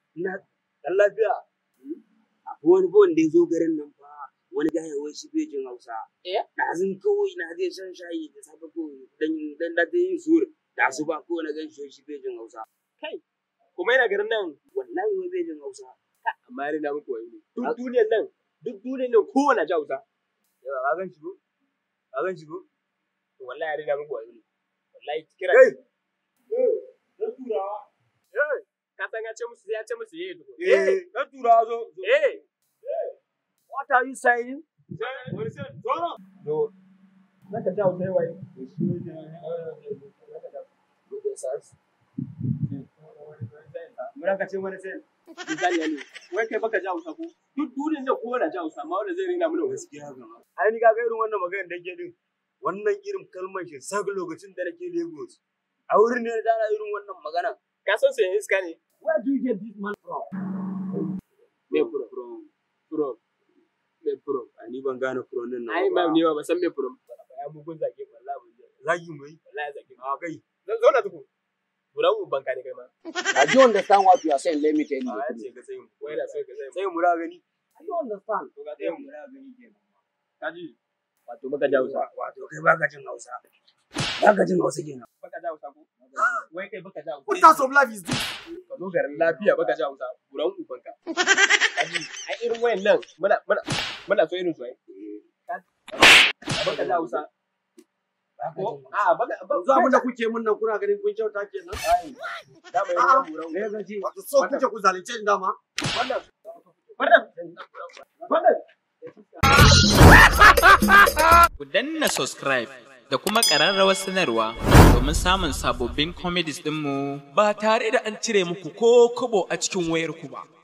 ina dan lafiya akwai wani bawon da ya zo garin nan fa wani gaya wai shi bai jin hausa Eh? ɗazun kawai na zai shan shayi da safe ko dan dan da yin sur da su ba ko na gan shi shi bai jin hausa kuma yana garin nan wallahi wai bai jin hausa amma ya rina muku wayo ne duk duniyar nan duk duniyar nan kowane ji hausa yawa ka gan shi ko ka gan shi ko to wallahi ya rina muku wayo ne wallahi kira Hey! na turawa ka san ya ce musu ya ce musu yayi duko eh dan turawa zo zo. eh what are you saying do naka ji hausa yayi muna ka ce mana sai misali ne wai kai baka ji hausa ko duk duniyar nan kowane ji hausa amma wanda zai rina mana wayo gaskiya ga ai ni kaga irin wannan maganar da ke din wannan irin kalmar shi sak lokacin da nake Lagos a wurin ne da irin wannan magana ka san sai iska ne where do you get this man from me pro from pro me pro ni ban gane from din nan ai ba ni ba san me pro ya mugun zage wallahi mun je zagi mai wallahi zage a kai zan zauna tuku buran mu banka ne kai ma I do understand what you are saying. Let me tell you. a the ya ce truth. ka sai mu wai da sai ka sai sai mu ra gani I do understand. to ga sai sai mu ra gani kenan kaji wato baka ji hausa wato kai baka jin Hausa baka jin Hausa kenan baka ji hausa ko wai kai baka ji hausa What type of life is this? ka zo garin lafiya baka ji hausa buran mu banka kaji ai irin wayan nan muna muna muna so irin su ai baka ji hausa baka ko jin Hausa a baka Yanzu abin da kuke mun nan kuna ganin kun kyauta kenan? da mai ruwan buran me ka ce Wato so kuke ku zalunce ni dama? wannan wannan wannan Ku danna subscribe da kuma ƙararrawar sanarwa domin samun sababbin comedies ɗinmu ba tare da an cire muku ko kobo a cikin wayarku ba.